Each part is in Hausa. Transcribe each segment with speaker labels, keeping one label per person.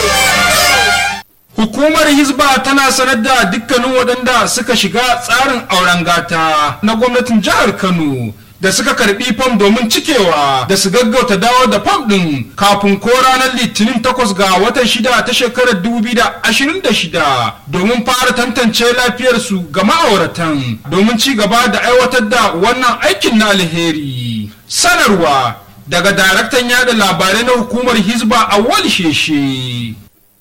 Speaker 1: Hukumar Hizba tana sanar da dukkanin waɗanda suka shiga tsarin auren gata na gwamnatin jihar Kano da suka karbi fam domin cikewa da su gaggauta dawo da fam ɗin kafin ko ranar litinin takwas ga watan shida ta shekarar 2026 domin fara tantance lafiyarsu ga ma'auratan domin ci gaba da aiwatar da wannan aikin na alheri. Sanarwa daga daraktan yada labarai na hukumar Hizba a sheshe.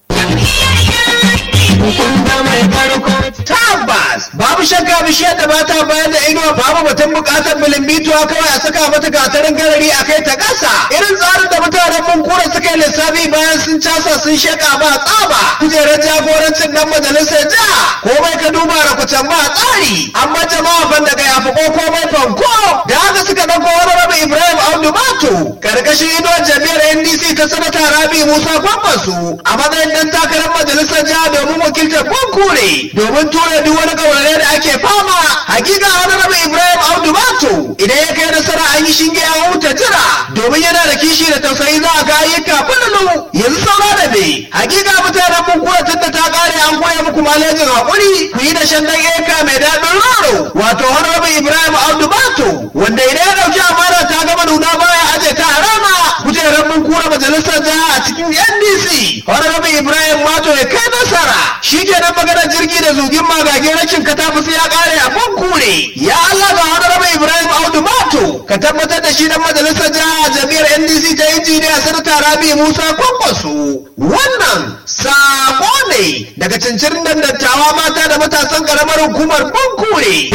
Speaker 2: Tabbas babu shakka bishiyar da bata bayar da inuwa babu batun bukatar bilimbituwa kawai a saka mata gatarin garari a kai ta ƙasa. Irin tsarin da mutanen mun kura suka yi lissafi bayan sun casa sun sheka ba tsaba. Kujerar jagorancin nan majalisar jiha komai ka duba da kucan ba tsari. Amma jama'a ban daga yafi ko komai fanko. Da haka suka ɗauko wani rabu Ibrahim Abdu Mato. Karkashin inuwar jami'ar NDC ta sanata Rabi Musa Kwambasu a matsayin ɗan takarar majalisar jiha domin wakiltar Bankure domin tura duk wani kaurare da ake fama hakika wani rabu Ibrahim Audu Mato idan ya kai nasara an yi shinge ya huta jira domin yana da kishi da tausayi za a ga ayyuka fululu yanzu saura da me hakika mutanen Bankure tunda ta kare an koya muku malejin hakuri ku yi da shan dan eka mai daɗin roro wato wani rabu Ibrahim Audu Mato wanda idan ya ɗauki amana ta gama nuna baya aje ta a rana kujerar Bankure majalisar jiha a cikin NDC wani rabu Ibrahim Mato ya kai nasara shi kenan maganar jirgi da zugin magagin rashin katafus ya kare a kure ya Allah ga wani raba Ibrahim Audu Mato ka tabbatar da shi dan majalisar jiha jami'ar NDC ta injiniya sanata Rabi Musa Kwankwaso wannan sako ne daga cincirin dattawa mata da matasan karamar hukumar Bankure